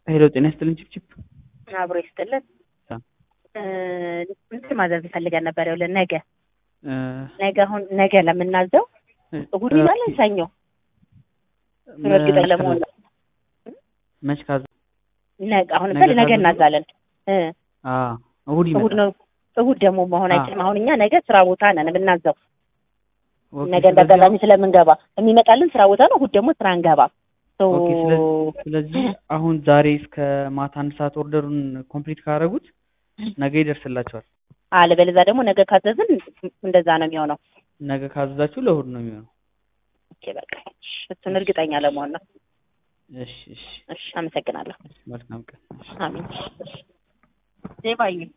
ሄሎ ጤና ይስጥልኝ ችፕችፕ አብሮ ይስጥልን። ሳ- እንትን ማዘዝ ፈልገን ነበር። ይኸውልህ ነገ እ፣ ነገ አሁን ነገ ለምናዘው እሑድ ይዛለን ሰኞ መ- እርግጠኛ ለመሆን ነው። መች ካዘ ነገ አሁን ነገ ምሳሌ ነገ ካዘዝን? እናዛለን እ አ እሑድ እሑድ ይመጣል። ነው እሑድ ደግሞ መሆን አ። አይችልም። አሁን እኛ ነገ ስራ ቦታ ነን የምናዘው ኦኬ፣ ነገ ስለዚህ እንዳጋጣሚ ስለምንገባ የሚመጣልን ስራ ቦታ ነው። እሑድ ደግሞ ስራ እንገባ ኦኬ፣ ስለዚህ ስለዚህ አሁን ዛሬ እስከ ማታ አንድ ሰዓት ኦርደሩን ኮምፕሊት ካደረጉት ነገ ይደርስላቸዋል። አለበለዚያ ደግሞ ነገ ካዘዝን እንደዛ ነው የሚሆነው። ነገ ካዘዛችሁ ለእሑድ ነው የሚሆነው። ኦኬ በቃ እሺ፣ እሱን እርግጠኛ ለመሆን ነው። እሺ፣ እሺ፣ እሺ፣ አመሰግናለሁ። መልካም ቀን። እሺ። አሜን። እሺ፣ እሺ። ዜባዬ